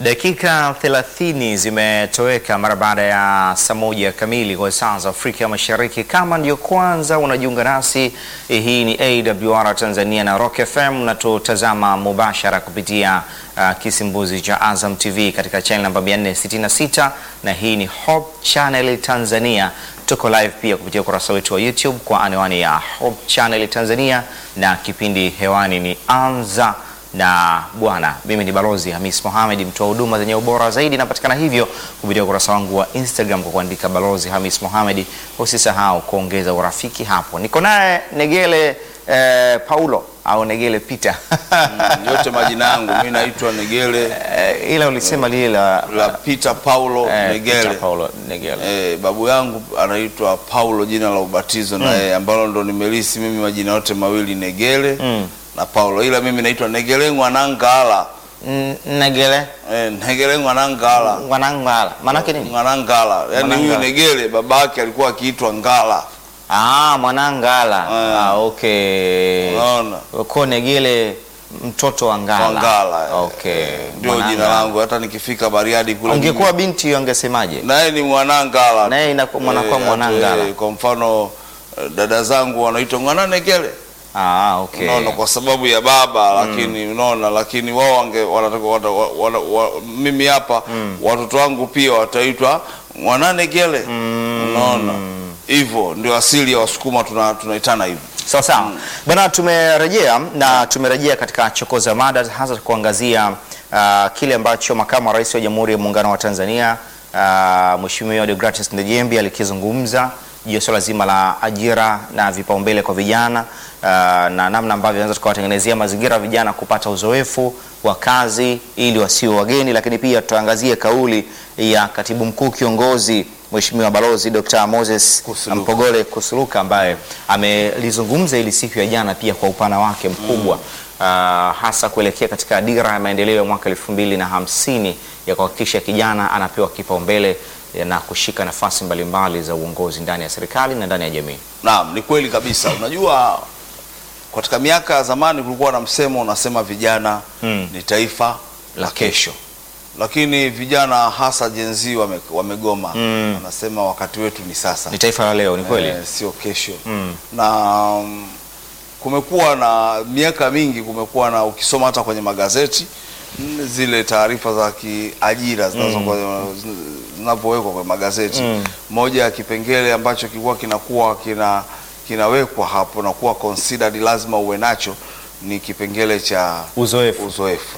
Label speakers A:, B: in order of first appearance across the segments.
A: Dakika 30 zimetoweka mara baada ya saa moja kamili kwa saa za Afrika Mashariki. Kama ndio kwanza unajiunga nasi, hii ni AWR Tanzania na Rock FM, na tutazama mubashara kupitia uh, kisimbuzi cha Azam TV katika channel namba 466 na hii ni Hope Channel Tanzania. Tuko live pia kupitia ukurasa wetu wa YouTube kwa anwani ya Hope Channel Tanzania, na kipindi hewani ni Anza na Bwana. Mimi ni Balozi Hamis Mohamed, mtoa huduma zenye ubora zaidi. Napatikana hivyo kupitia ukurasa wangu wa Instagram kwa kuandika Balozi Hamis Mohamed. Usisahau kuongeza urafiki hapo. Niko naye Negele eh, Paulo au Negele Peter
B: yote majina yangu mimi naitwa Negele
A: Eh, ila ulisema lile la
B: la Peter Paulo
A: eh,
B: Negele.
A: Peter Paulo Negele.
B: Eh, babu yangu anaitwa Paulo jina la ubatizo na yeye ambalo ndo nimelisi mimi majina yote mawili Negele
A: Mm.
B: na Paulo, ila mimi naitwa Negele Ngwanangala.
A: N- Negele
B: Eh, Negele Ngwanangala.
A: Wanangala. Manake nini?
B: Ngwanangala. Yaani
A: Mwanangala.
B: huyu Negele babake alikuwa akiitwa Ngala.
A: Ah, Mwanangala.
B: Ah.
A: Ah, okay.
B: Unaona?
A: Ko Negele mtoto wa Ngala.
B: Wa Ngala. eh,
A: Okay.
B: eh, Ndio jina
A: Mwanangala.
B: langu hata nikifika Bariadi kule.
A: Ungekuwa binti angesemaje?
B: naye ni Mwanangala.
A: Naye inakuwa- mwanakuwa
B: Eh,
A: Mwanangala.
B: eh, Kwa mfano eh, dada zangu wanaitwa Ngwananegele.
A: Ah, okay.
B: unaona kwa sababu ya baba lakini unaona lakini wao wange wanataka wana, wana, wana, mimi hapa watoto wangu pia wataitwa mwananegele unaona hivyo ndio asili ya wasukuma tuna- tunaitana hivyo
A: Sawa sawa. Bwana, tumerejea na tumerejea katika chokoza mada hasa kuangazia ah, kile ambacho makamu wa rais wa Jamhuri ya Muungano wa Tanzania uh, Mheshimiwa Deogratias Ndejembi alikizungumza juu ya swala zima la ajira na vipaumbele kwa vijana ah, na namna ambavyo tunaweza tukawatengenezea mazingira ya vijana kupata uzoefu wa kazi ili wasiwe wageni, lakini pia tutaangazia kauli ya katibu mkuu kiongozi Mheshimiwa Balozi Dr. Moses
B: Kusuluka.
A: Mpogole Kusuluka ambaye amelizungumza ili siku ya jana pia kwa upana wake mkubwa ah, hasa kuelekea katika dira ya maendeleo ya mwaka elfu mbili na hamsini ya kuhakikisha kijana anapewa kipaumbele eh, na kushika nafasi mbalimbali za uongozi ndani ya serikali na ndani ya jamii.
B: naam ni kweli kabisa unajua katika miaka ya zamani kulikuwa na msemo unasema vijana
A: Mm.
B: ni taifa la kesho lakini vijana hasa jenzi wame, wamegoma
A: Mm.
B: wanasema wakati wetu ni sasa
A: Ni taifa la leo, ni kweli?
B: Eh, sio kesho
A: Mm.
B: na mm, kumekuwa na miaka mingi kumekuwa na ukisoma hata kwenye magazeti mm, zile taarifa za kiajira zinazo- zinapowekwa kwenye magazeti
A: Mm.
B: moja ya kipengele ambacho kilikuwa kinakuwa kina kinawekwa hapo na kuwa considered lazima uwe nacho ni kipengele cha
A: Uzoefu.
B: uzoefu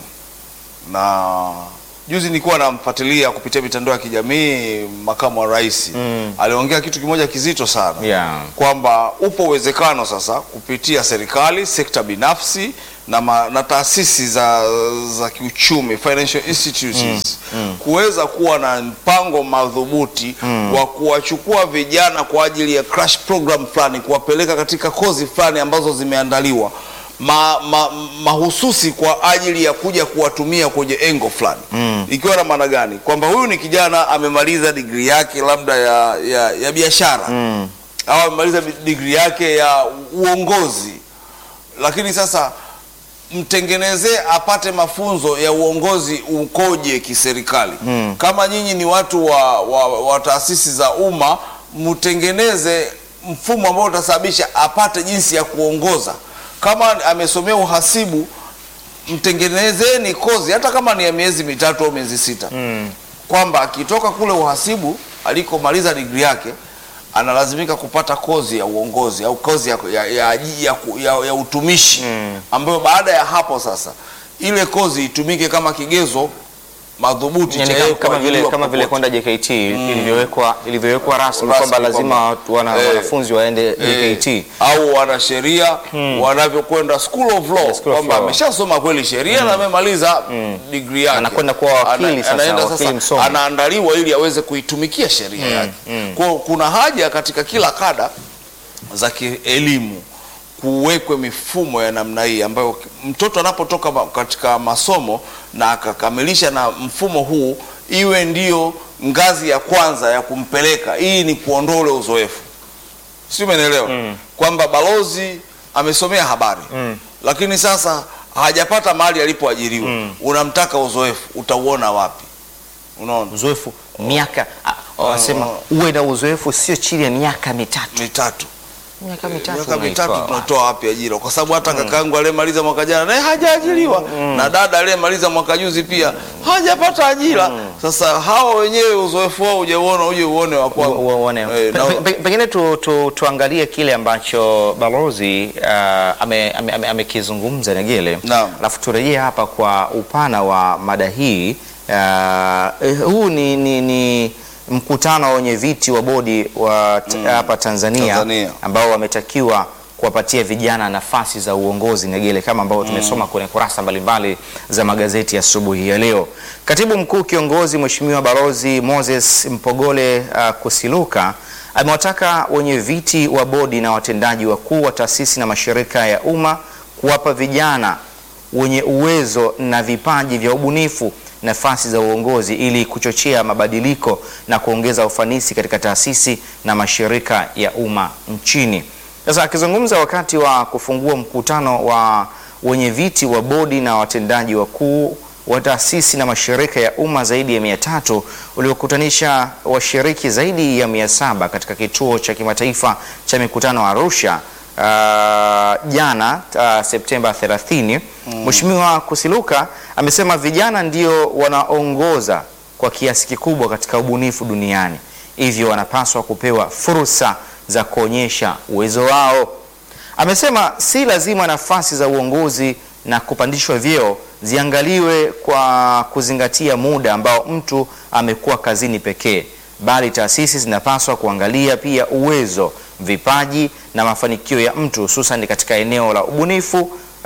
B: na juzi nilikuwa namfuatilia kupitia mitandao ya kijamii makamu wa rais
A: Mm.
B: aliongea kitu kimoja kizito sana
A: Yeah.
B: kwamba upo uwezekano sasa kupitia serikali, sekta binafsi na, ma, na taasisi za, za kiuchumi financial institutions kuweza kuwa na mpango madhubuti wa kuwachukua vijana kwa ajili ya crash program fulani, kuwapeleka katika kozi fulani ambazo zimeandaliwa ma, ma, mahususi kwa ajili ya kuja kuwatumia kwenye engo fulani ikiwa na maana gani? Kwamba huyu ni kijana amemaliza digrii yake labda ya, ya, ya biashara au amemaliza digrii yake ya uongozi, lakini sasa mtengenezee apate mafunzo ya uongozi ukoje kiserikali. Kama nyinyi ni watu wa, wa, wa taasisi za umma, mtengeneze mfumo ambao utasababisha apate jinsi ya kuongoza. Kama amesomea uhasibu, mtengenezeni kozi hata kama ni ya miezi mitatu au miezi sita kwamba akitoka kule uhasibu alikomaliza digrii yake analazimika kupata kozi ya uongozi au kozi ya, ya, ya, ya, ya, ya utumishi ambayo baada ya hapo sasa ile kozi itumike kama kigezo madhubuti
A: Yani
B: cha yeye
A: kama, kama vile
B: kuajiriwa
A: kama vile
B: popote.
A: kwenda JKT ilivyowekwa ilivyowekwa rasmi
B: Rasmi
A: kwamba lazima
B: kwamba,
A: watu- wana,
B: eh,
A: wanafunzi waende
B: Eh,
A: JKT.
B: au wanasheria wanavyokwenda school of law
A: School of
B: kwamba
A: Law.
B: ameshasoma kweli sheria na amemaliza degree yake,
A: Anakwenda kuwa wakili
B: Ana-
A: sasa,
B: anaenda
A: wakili
B: sasa
A: msomi.
B: anaandaliwa ili aweze kuitumikia sheria yake. Kwa hiyo kuna haja katika kila kada za kielimu kuwekwe mifumo ya namna hii ambayo mtoto anapotoka ma- katika masomo na akakamilisha na mfumo huu iwe ndiyo ngazi ya kwanza ya kumpeleka. Hii ni kuondoa ule uzoefu, si umeelewa? Kwamba balozi amesomea habari lakini sasa hajapata mahali alipoajiriwa unamtaka uzoefu utauona wapi unaona
A: Uzoefu miaka ah, wanasema uwe na uzoefu sio chini ya miaka mitatu.
B: mitatu
A: Miaka mitatu
B: miaka
A: unaitoa
B: mitatu
A: wapi?
B: tunatoa wapi ajira kwa sababu hata kakaangu aliyemaliza mwaka jana naye hajaajiriwa na dada aliyemaliza mwaka juzi pia hajapata ajira sasa hawa wenyewe uzoefu wao hujauona uje uone wa kwangu.
A: Wa- waone.
B: Eh,
A: Pe-
B: na-
A: pe- pe- Pengine tu, tu, tuangalie kile ambacho balozi uh, amekizungumza ame, ame, amekizungumza Negele,
B: Naam.
A: alafu turejee hapa kwa upana wa mada hii. Uh, eh, huu ni, ni, ni mkutano wa wenye viti wa bodi wa t- hapa Tanzania,
B: Tanzania.
A: ambao wametakiwa kuwapatia vijana nafasi za uongozi Negele, kama ambavyo tumesoma kwenye kurasa mbalimbali za magazeti asubuhi ya leo. Katibu mkuu kiongozi Mheshimiwa Balozi Moses Mpogole uh, Kusiluka amewataka wenye viti wa bodi na watendaji wakuu wa taasisi na mashirika ya umma kuwapa vijana wenye uwezo na vipaji vya ubunifu nafasi za uongozi ili kuchochea mabadiliko na kuongeza ufanisi katika taasisi na mashirika ya umma nchini. Sasa akizungumza wakati wa kufungua mkutano wa wenye viti wa bodi na watendaji wakuu wa taasisi na mashirika ya umma zaidi ya mia tatu uliokutanisha washiriki zaidi ya mia saba katika kituo cha kimataifa cha mikutano Arusha uh, jana uh, Septemba 30, Mheshimiwa Kusiluka amesema vijana ndio wanaongoza kwa kiasi kikubwa katika ubunifu duniani, hivyo wanapaswa kupewa fursa za kuonyesha uwezo wao. Amesema si lazima nafasi za uongozi na kupandishwa vyeo ziangaliwe kwa kuzingatia muda ambao mtu amekuwa kazini pekee, bali taasisi zinapaswa kuangalia pia uwezo, vipaji na mafanikio ya mtu hususan katika eneo la ubunifu,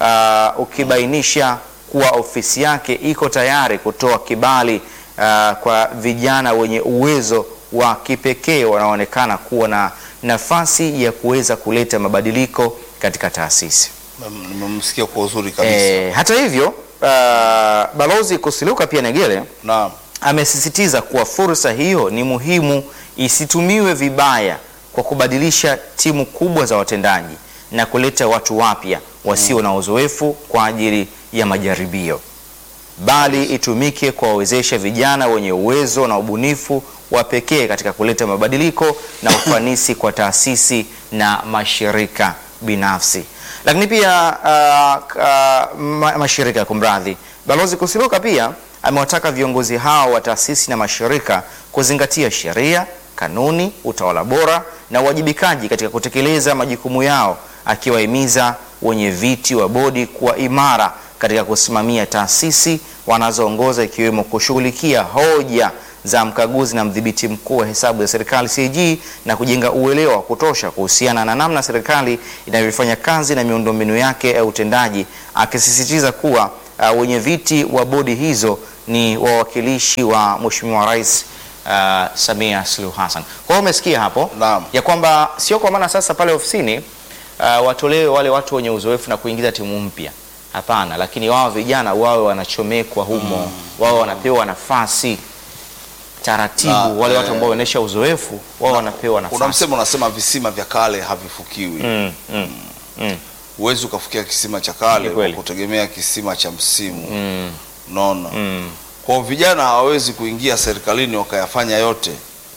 A: uh, ukibainisha kuwa ofisi yake iko tayari kutoa kibali uh, kwa vijana wenye uwezo wa kipekee wanaoonekana kuwa na nafasi ya kuweza kuleta mabadiliko katika taasisi.
B: Mem- nimemsikia kwa uzuri kabisa
A: E, hata hivyo uh, Balozi Kusiluka pia Negele
B: naam
A: amesisitiza kuwa fursa hiyo ni muhimu isitumiwe vibaya kwa kubadilisha timu kubwa za watendaji na kuleta watu wapya wasio na uzoefu kwa ajili ya majaribio, bali itumike kuwawezesha vijana wenye uwezo na ubunifu wa pekee katika kuleta mabadiliko na ufanisi kwa taasisi na mashirika binafsi. Lakini pia uh, uh, ma mashirika kumradhi, Balozi Kusiluka pia amewataka viongozi hao wa taasisi na mashirika kuzingatia sheria, kanuni, utawala bora na uwajibikaji katika kutekeleza majukumu yao, akiwahimiza wenye viti wa bodi kuwa imara katika kusimamia taasisi wanazoongoza ikiwemo kushughulikia hoja za mkaguzi na mdhibiti mkuu wa hesabu za serikali CAG na kujenga uelewa wa kutosha kuhusiana na namna serikali inavyofanya kazi na miundombinu yake ya utendaji, akisisitiza kuwa uh, wenye viti wa bodi hizo ni wawakilishi wa Mheshimiwa Rais uh, Samia Suluhu Hassan. Kwa hiyo umesikia hapo
B: Naam.
A: ya kwamba sio kwa maana sasa pale ofisini uh, watolewe wale watu wenye uzoefu na kuingiza timu mpya. Hapana, lakini wao vijana wawe wanachomekwa humo, wao wanapewa nafasi taratibu.
B: Na,
A: wale watu
B: eh,
A: ambao wanaonyesha uzoefu wao wanapewa
B: kuna
A: nafasi.
B: msemo unasema visima vya kale havifukiwi
A: Mm, mm, mm,
B: huwezi ukafikia kisima cha kale
A: Ni
B: kwa
A: kweli.
B: kutegemea kisima cha msimu
A: mm,
B: unaona
A: mm.
B: kwa vijana hawawezi kuingia serikalini wakayafanya yote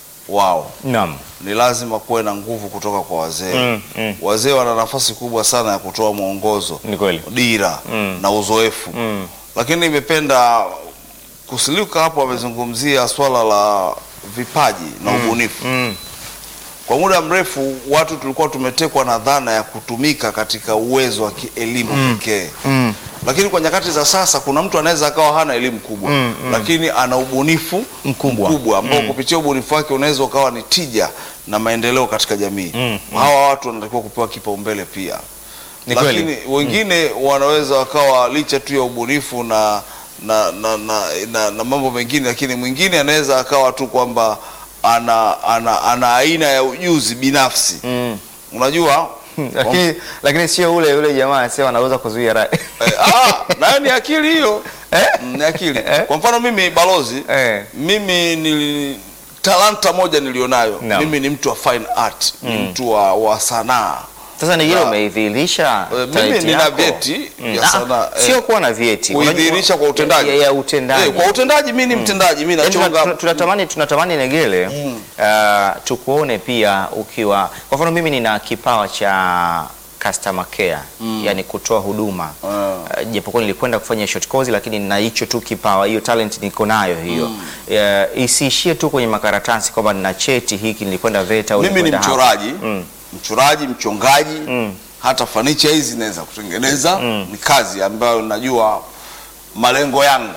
B: wao
A: Naam.
B: ni lazima kuwe na nguvu kutoka kwa wazee
A: Mm, mm.
B: wazee wana nafasi kubwa sana ya kutoa mwongozo
A: Ni kweli.
B: dira
A: Mm.
B: na uzoefu
A: Mm.
B: lakini nimependa Kusiluka hapo amezungumzia swala la vipaji na ubunifu
A: Mm.
B: kwa muda mrefu watu tulikuwa tumetekwa na dhana ya kutumika katika uwezo wa kielimu pekee
A: Mm.
B: lakini kwa nyakati za sasa kuna mtu anaweza akawa hana elimu kubwa
A: Mm,
B: lakini ana ubunifu
A: Mkubwa.
B: mkubwa ambao kupitia ubunifu wake unaweza ukawa ni tija na maendeleo katika jamii
A: Mm,
B: hawa watu wanatakiwa kupewa kipaumbele pia
A: Ni
B: lakini
A: kweli.
B: wengine wanaweza wakawa licha tu ya ubunifu na na, na, na, na, na mambo mengine lakini mwingine anaweza akawa tu kwamba ana, ana, ana aina ya ujuzi binafsi
A: Mm.
B: unajua
A: Lakini lakini sio ule yule jamaa anasema anaweza kuzuia rai.
B: Eh, ah, nayo ni akili hiyo
A: Eh?
B: Mm, ni akili
A: Eh?
B: kwa mfano mimi balozi
A: Eh.
B: mimi ni talanta moja nilionayo
A: Naam.
B: mimi ni mtu wa fine art ni mtu wa, wa sanaa
A: Sasa Negele,
B: Na-
A: umeidhihirisha
B: Eh, mimi
A: talenti
B: nina
A: yako?
B: vyeti
A: Mm.
B: vya
A: Ah,
B: sanaa, eh,
A: sio kuwa na vyeti,
B: kuidhihirisha kwa utendaji
A: ya, ya utendaji
B: Eh, kwa utendaji mi ni mtendaji mi
A: Yaani tuna-
B: nachonga
A: tuna- tunatamani tunatamani Negele uh, tukuone pia ukiwa kwa mfano mimi nina kipawa cha customer care yani kutoa huduma
B: Ah.
A: uh, japokuwa nilikwenda kufanya short course lakini nina hicho tu kipawa hiyo talent niko nayo hiyo uh, isiishie tu kwenye makaratasi kwamba nina cheti hiki nilikwenda VETA au
B: mimi ni
A: nilikwenda hapa.
B: mchoraji mchoraji mchongaji hata fanicha hizi naweza kutengeneza ni kazi ambayo najua malengo yangu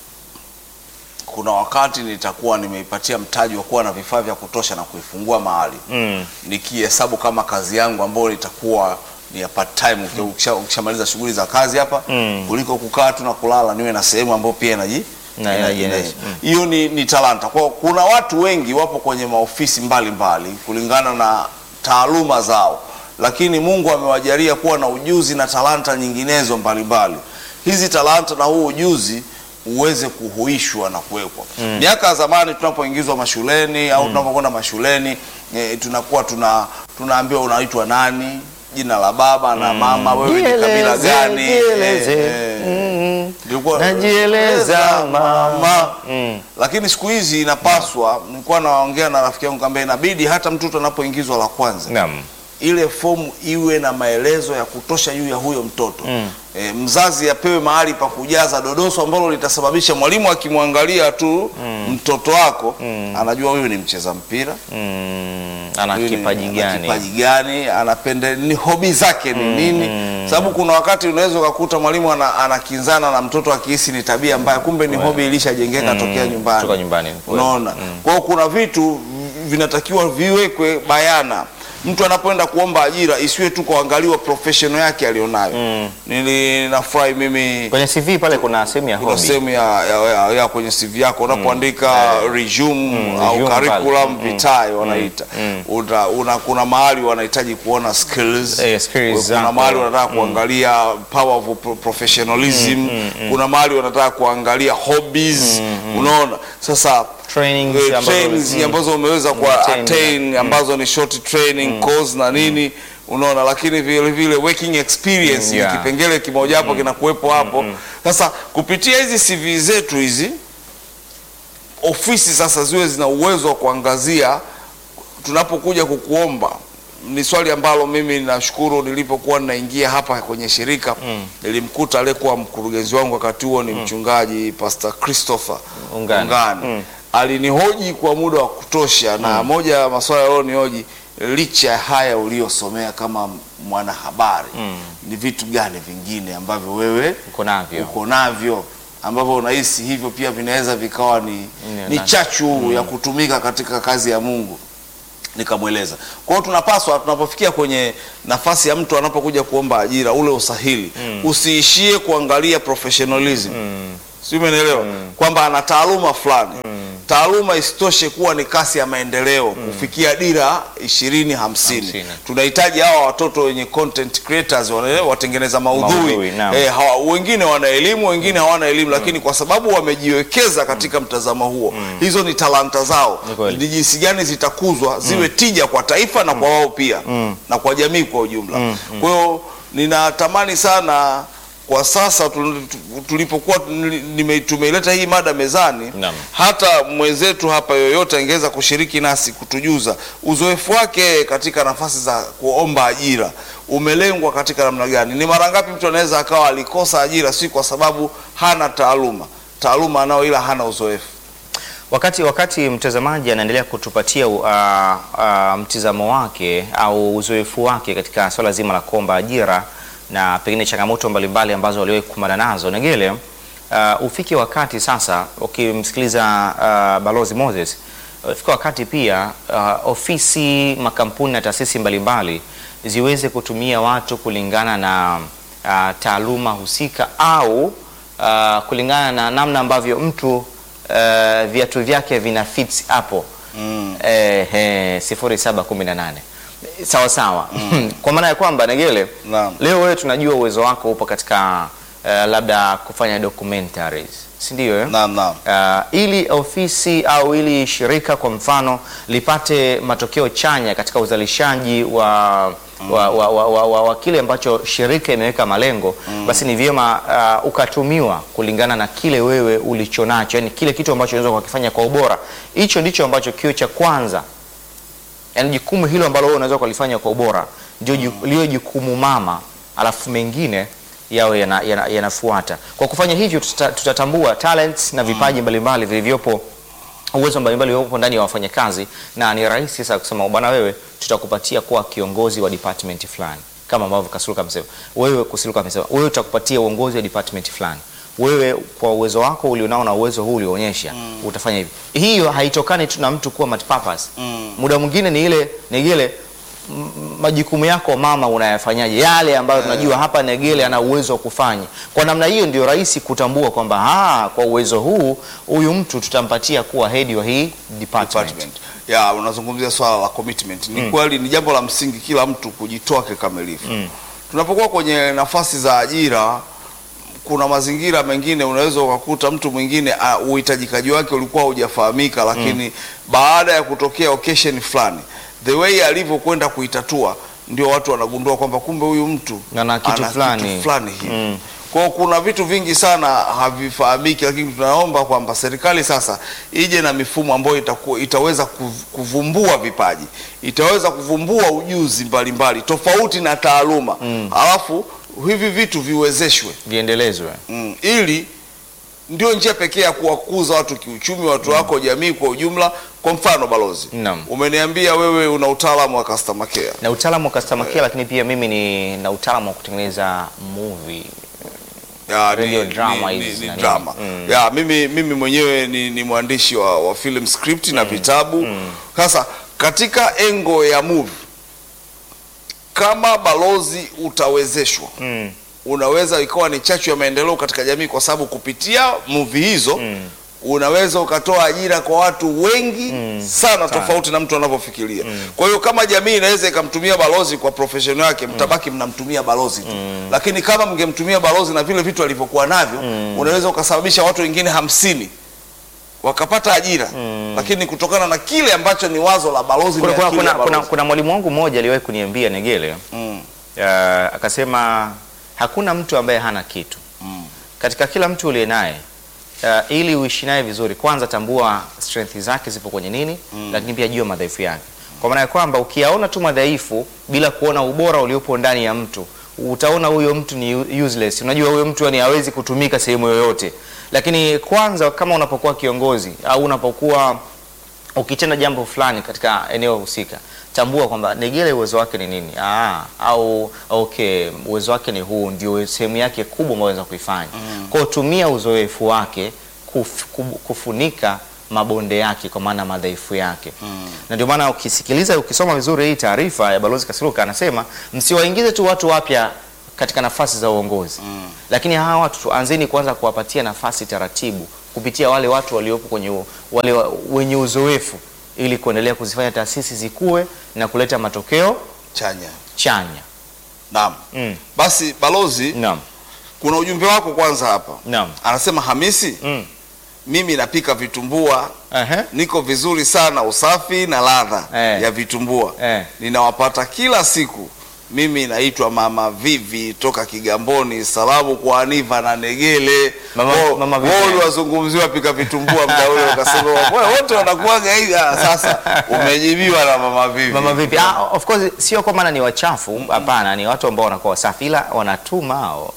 B: kuna wakati nitakuwa nimeipatia mtaji wa kuwa na vifaa vya kutosha na kuifungua mahali
A: Mm.
B: nikihesabu kama kazi yangu ambayo itakuwa ni ya part time uki- ukisha- ukishamaliza shughuli za kazi hapa
A: Mm.
B: kuliko kukaa tu na kulala niwe na sehemu ambayo pia inaji
A: Na-
B: ina-
A: inajiendesha.
B: ina- hiyo ni, ni talanta kwa kuna watu wengi wapo kwenye maofisi mbalimbali mbali, kulingana na taaluma zao lakini mungu amewajalia kuwa na ujuzi na talanta nyinginezo mbalimbali hizi talanta na huu ujuzi uweze kuhuishwa na kuwekwa miaka ya zamani tunapoingizwa mashuleni au tunapokwenda mashuleni e, tunakuwa tuna tunaambiwa unaitwa nani jina la baba na mama wewe ni kabila
A: Jieleze,
B: gani
A: jieleze.
B: Eh, eh.
A: Mm.
B: Nilikuwa-
A: Najieleza mama. Mm.
B: lakini siku hizi inapaswa, nilikuwa naongea na rafiki yangu kwamba inabidi hata mtoto anapoingizwa la kwanza
A: Naam.
B: ile fomu iwe na maelezo ya kutosha juu ya huyo mtoto e, mzazi apewe mahali pa kujaza dodoso ambalo litasababisha mwalimu akimwangalia tu mtoto wako anajua huyu ni mcheza mpira
A: Mm. Ana
B: huyu ni-
A: kipaji
B: ana
A: gani?
B: kipaji gani anapende ni hobi zake ni nini sababu kuna wakati unaweza ukakuta mwalimu ana- anakinzana na mtoto akihisi ni tabia mbaya kumbe ni hobi ilishajengeka tokea nyumbani
A: Kutoka nyumbani.
B: unaona kwa hiyo kuna vitu vinatakiwa viwekwe bayana mtu anapoenda kuomba ajira isiwe tu kuangaliwa professional yake alionayo nili nafurahi mimi
A: Kwenye CV pale kuna sehemu ya
B: kuna
A: hobby.
B: sehemu ya, ya, ya, ya kwenye CV yako unapoandika resume au
A: resume
B: curriculum
A: pale.
B: vitae wanaita Uta- una, kuna mahali wanahitaji kuona skills,
A: Eh, skills
B: kuna
A: zako.
B: mahali wanataka kuangalia power of pro- professionalism kuna mahali wanataka kuangalia hobbies unaona sasa
A: Trainings
B: eh,
A: ambazo-
B: trainings
A: mm.
B: ambazo umeweza kwa
A: Attain,
B: attain ambazo ni short training course na nini unaona lakini vile vile working experience
A: Mm, yeah.
B: ni kipengele kimoja hapo kinakuwepo hapo sasa kupitia hizi CV zetu hizi ofisi sasa ziwe zina uwezo wa kuangazia tunapokuja kukuomba ni swali ambalo mimi nashukuru nilipokuwa ninaingia hapa kwenye shirika nilimkuta aliyekuwa mkurugenzi wangu wakati huo ni mchungaji Pastor Christopher
A: Ungani.
B: Ungani. alinihoji kwa muda wa kutosha na moja ya maswala yaliyonihoji licha ya haya uliyosomea kama mwanahabari ni vitu gani vingine ambavyo wewe
A: Uko navyo.
B: uko navyo ambavyo unahisi hivyo pia vinaweza vikawa ni,
A: Ni-
B: ni
A: na-
B: chachu ya kutumika katika kazi ya Mungu nikamweleza. Kwa hiyo tunapaswa tunapofikia kwenye nafasi ya mtu anapokuja kuomba ajira, ule usahili usiishie kuangalia professionalism si umenielewa kwamba ana taaluma fulani taaluma isitoshe kuwa ni kasi ya maendeleo kufikia dira ishirini hamsini
A: Hamsini.
B: tunahitaji hawa watoto wenye content creators wane- watengeneza maudhui,
A: Maudhui, naam.
B: eh, hawa, wengine wana elimu wengine hawana elimu lakini kwa sababu wamejiwekeza katika mtazamo huo hizo ni talanta zao
A: Ni kweli.
B: ni jinsi gani zitakuzwa ziwe tija kwa taifa na kwa wao pia na kwa jamii kwa ujumla kwa hiyo ninatamani sana kwa sasa tu- tu- tulipokuwa nime- tumeileta hii mada mezani
A: Naam.
B: hata mwenzetu hapa yoyote angeweza kushiriki nasi kutujuza uzoefu wake katika nafasi za kuomba ajira umelengwa katika namna gani ni mara ngapi mtu anaweza akawa alikosa ajira si kwa sababu hana taaluma taaluma anao ila hana uzoefu
A: Wakati wakati mtazamaji anaendelea kutupatia uh, uh, mtizamo wake au uzoefu wake katika swala zima la kuomba ajira na pengine changamoto mbalimbali ambazo waliwahi kukumbana nazo, Negele, uh, ufike wakati sasa, ukimsikiliza uh, Balozi Moses, ufike wakati pia uh, ofisi, makampuni na taasisi mbalimbali ziweze kutumia watu kulingana na uh, taaluma husika au uh, kulingana na namna ambavyo mtu uh, viatu vyake vina fits hapo
B: Mm.
A: eh, eh, sifuri saba kumi na nane sawa sawa kwa maana ya kwamba Negele
B: Naam.
A: leo wewe tunajua uwezo wako upo katika uh, labda kufanya documentaries si ndio eh?
B: naam naam
A: Uh, ili ofisi au ili shirika kwa mfano lipate matokeo chanya katika uzalishaji wa wa, wa, wa, wa, wa, wa kile ambacho shirika imeweka malengo basi ni vyema uh, ukatumiwa kulingana na kile wewe ulichonacho, yani kile kitu ambacho unaweza kukifanya kwa ubora. Hicho ndicho ambacho kio cha kwanza yani jukumu hilo ambalo wewe unaweza kulifanya kwa ubora ndio ju- liwe jukumu mama, alafu mengine yawe yana- yana- yanafuata. Kwa kufanya hivyo, tuta, tutatambua talents na vipaji mbalimbali vilivyopo uwezo mbalimbali uliopo ndani ya wafanyakazi, na ni rahisi sasa kusema bwana, wewe tutakupatia kuwa kiongozi wa department fulani, kama ambavyo Kasuluka amesema. Wewe Kasuluka amesema wewe tutakupatia uongozi wa department fulani wewe kwa uwezo wako ulionao na uwezo huu ulioonyesha utafanya hivi. Hiyo haitokani tu na mtu kuwa multipurpose. Muda mwingine ni ile ni ile m- majukumu yako mama unayafanyaje, yale ambayo tunajua hapa Negele ana uwezo wa kufanya. Kwa namna hiyo ndio rahisi kutambua kwamba ah, kwa uwezo huu huyu mtu tutampatia kuwa head wa hii department.
B: department. Ya, unazungumzia swala la commitment. Ni kweli ni jambo la msingi kila mtu kujitoa kikamilifu. Tunapokuwa kwenye nafasi za ajira, kuna mazingira mengine unaweza ukakuta mtu mwingine uh, uhitajikaji wake ulikuwa hujafahamika, lakini baada ya kutokea occasion fulani, the way alivyokwenda kuitatua, ndio watu wanagundua kwamba kumbe huyu mtu
A: Ana kitu fulani.
B: fulani hivi. Kwa hiyo kuna vitu vingi sana havifahamiki, lakini tunaomba kwamba serikali sasa ije na mifumo ambayo itakuwa, itaweza kuv- kuvumbua vipaji, itaweza kuvumbua ujuzi mbalimbali tofauti na taaluma, alafu hivi vitu viwezeshwe
A: Viendelezwe.
B: mm, ili ndio njia pekee ya kuwakuza watu kiuchumi, watu wako, jamii kwa ujumla. Kwa mfano balozi,
A: Naam.
B: umeniambia wewe una utaalamu wa customer care.
A: Na utaalamu wa customer care, lakini pia mimi ni na utaalamu wa kutengeneza movie.
B: Ya,
A: Radio
B: ni,
A: drama
B: ni,
A: hizi
B: ni,
A: na
B: ni
A: nini.
B: drama. Ya, mimi, mimi mwenyewe ni, ni mwandishi wa, wa film script na vitabu. Sasa katika engo ya movie, kama balozi utawezeshwa
A: Mm.
B: unaweza ikawa ni chachu ya maendeleo katika jamii, kwa sababu kupitia movie hizo unaweza ukatoa ajira kwa watu wengi sana, tofauti na mtu anavyofikiria. Kwa hiyo kama jamii inaweza ikamtumia balozi kwa profession yake, mtabaki mnamtumia balozi tu, lakini kama mngemtumia balozi na vile vitu alivyokuwa navyo, unaweza ukasababisha watu wengine hamsini wakapata ajira, lakini kutokana na kile ambacho ni wazo la balozi
A: Kuna,
B: ni
A: kuna,
B: akili
A: kuna,
B: ya
A: kuna,
B: balozi.
A: kuna mwalimu wangu mmoja aliwahi kuniambia Negele,
B: Mm,
A: uh, akasema hakuna mtu ambaye hana kitu
B: mm,
A: katika kila mtu uliye naye uh, ili uishi naye vizuri, kwanza tambua strength zake zipo kwenye nini, lakini pia jua madhaifu yake, kwa maana ya kwamba ukiyaona tu madhaifu bila kuona ubora uliopo ndani ya mtu utaona huyo mtu ni u- useless. Unajua huyo mtu yani hawezi kutumika sehemu yoyote, lakini kwanza kama unapokuwa kiongozi au unapokuwa ukitenda jambo fulani katika eneo husika, tambua kwamba Negele uwezo wake ni nini. Aa, au okay, uwezo wake ni huu, ndio sehemu yake kubwa ambayo anaweza kuifanya. Kwa hiyo tumia uzoefu wake kuf, kub- kufunika mabonde yake, kwa maana madhaifu yake na ndio maana ukisikiliza, ukisoma vizuri hii taarifa ya Balozi Kasiruka anasema msiwaingize tu watu wapya katika nafasi za uongozi lakini hawa watu tuanzeni kwanza kuwapatia nafasi taratibu kupitia wale watu waliopo kwenye u- wale wa- wenye uzoefu ili kuendelea kuzifanya taasisi zikue na kuleta matokeo
B: chanya.
A: chanya.
B: Naam.
A: Mm.
B: Basi balozi,
A: Naam.
B: kuna ujumbe wako kwanza hapa.
A: Naam.
B: Anasema Hamisi,
A: Mm.
B: mimi napika vitumbua,
A: Aha.
B: niko vizuri sana, usafi na ladha
A: Eh.
B: ya vitumbua
A: Eh.
B: ninawapata kila siku. Mimi naitwa Mama Vivi toka Kigamboni. Salamu kwa Aniva na Negele.
A: Mama-
B: Wo-
A: Mama Vivi.
B: wo uliwazungumziwa pika vitumbua mda ule ukasema "Wewe, wote wanakuwaga hivi. Ah, Sasa umejibiwa na Mama Vivi.
A: Mama vipi? Ah, of course sio kwa maana ni wachafu, hapana, ni watu ambao wanakuwa wasafi ila wanatuma hao.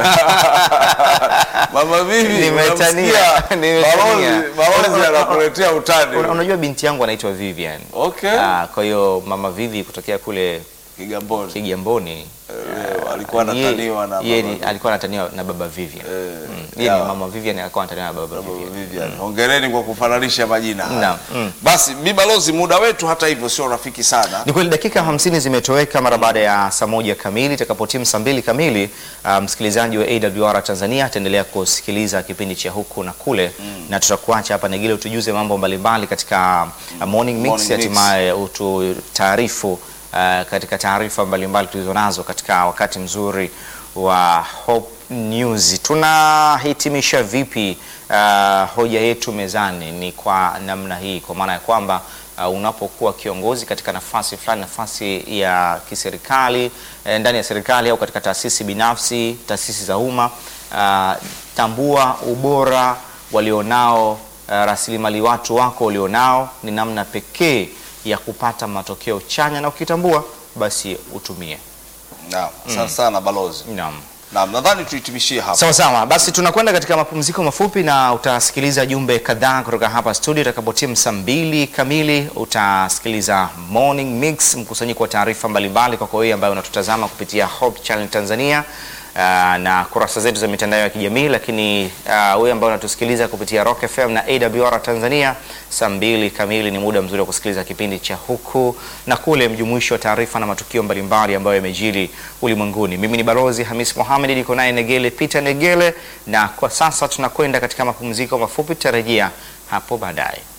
B: Mama Vivi,
A: Nimetania,
B: unamsikia?
A: nimetania.
B: Balozi- balozi
A: Una- una-
B: anakuletea utani.
A: Una- Unajua binti yangu anaitwa Vivian.
B: Okay.
A: Ah, kwa hiyo Mama Vivi kutokea kule
B: Kigamboni.
A: Kigamboni
B: Eh, alikuwa
A: Ye-
B: anataniwa na
A: ye
B: Mama
A: ni- alikuwa anataniwa na baba Vivian.
B: Eh,
A: Mm. Yeye
B: ya.
A: ni mama Vivian alikuwa anataniwa na baba
B: Baba
A: Vivian.
B: Vivian. Hongereni kwa kufananisha majina haya.
A: Naam, mm.
B: Basi bi balozi, muda wetu hata hivyo sio rafiki sana.
A: Ni kweli dakika 50 zimetoweka mara baada ya saa moja kamili. Itakapotimu saa mbili kamili, uh, msikilizaji wa AWR Tanzania ataendelea kusikiliza kipindi cha huku na kule, na tutakuacha hapa Negile utujuze mambo mbalimbali katika uh, morning mix,
B: Morning mix.
A: hatimaye ututaarifu uh, katika taarifa mbalimbali tulizonazo katika wakati mzuri wa Hope News. Tunahitimisha vipi uh, hoja yetu mezani? Ni kwa namna hii, kwa maana ya kwamba uh, unapokuwa kiongozi katika nafasi fulani, nafasi ya kiserikali eh, ndani ya serikali au katika taasisi binafsi, taasisi za umma uh, tambua ubora walionao uh, rasilimali watu wako walionao, ni namna pekee ya kupata matokeo chanya, na ukitambua basi utumie.
B: Naam, asante sana balozi.
A: Naam.
B: Naam, nadhani tuhitimishie hapa.
A: Sawa sawa, basi tunakwenda katika mapumziko mafupi na utasikiliza jumbe kadhaa kutoka hapa studio. Itakapotimu saa mbili kamili utasikiliza Morning Mix, mkusanyiko wa taarifa mbalimbali kwako wewe ambaye unatutazama kupitia Hope Channel Tanzania uh, na kurasa zetu za mitandao ya kijamii, lakini uh, wewe ambaye unatusikiliza kupitia Rock FM na AWR Tanzania, saa mbili kamili ni muda mzuri wa kusikiliza kipindi cha huku na kule, mjumuisho wa taarifa na matukio mbalimbali ambayo yamejiri ulimwenguni. Mimi ni Balozi Hamis Mohamed, niko naye Negele Peter Negele, na kwa sasa tunakwenda katika mapumziko mafupi, tutarejea hapo baadaye.